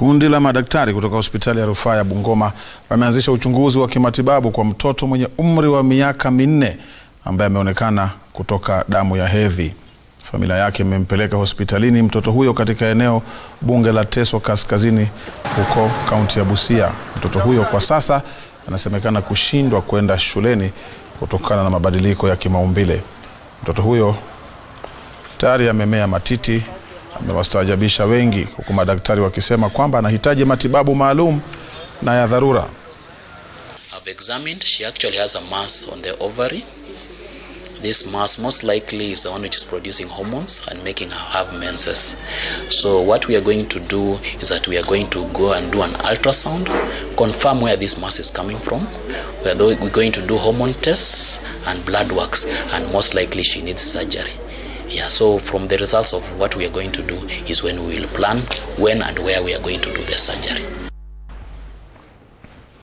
Kundi la madaktari kutoka hospitali ya rufaa ya Bungoma wameanzisha uchunguzi wa kimatibabu kwa mtoto mwenye umri wa miaka minne ambaye ameonekana kutoka damu ya hedhi. Familia yake imempeleka hospitalini mtoto huyo katika eneo bunge la Teso Kaskazini huko kaunti ya Busia. Mtoto huyo kwa sasa anasemekana kushindwa kwenda shuleni kutokana na mabadiliko ya kimaumbile. Mtoto huyo tayari amemea matiti, amewastaajabisha wengi, huku madaktari wakisema kwamba anahitaji matibabu maalum na ya dharura. I've examined, she actually has a mass on the ovary. This mass most likely is the one which is producing hormones and making her have menses. So what we are going to do is that we are going to go and do an ultrasound, confirm where this mass is coming from. We are we're going to do hormone tests and blood works, and most likely she needs surgery. Yeah, so from the results of what we are going to do is when we will plan when and where we are going to do the surgery.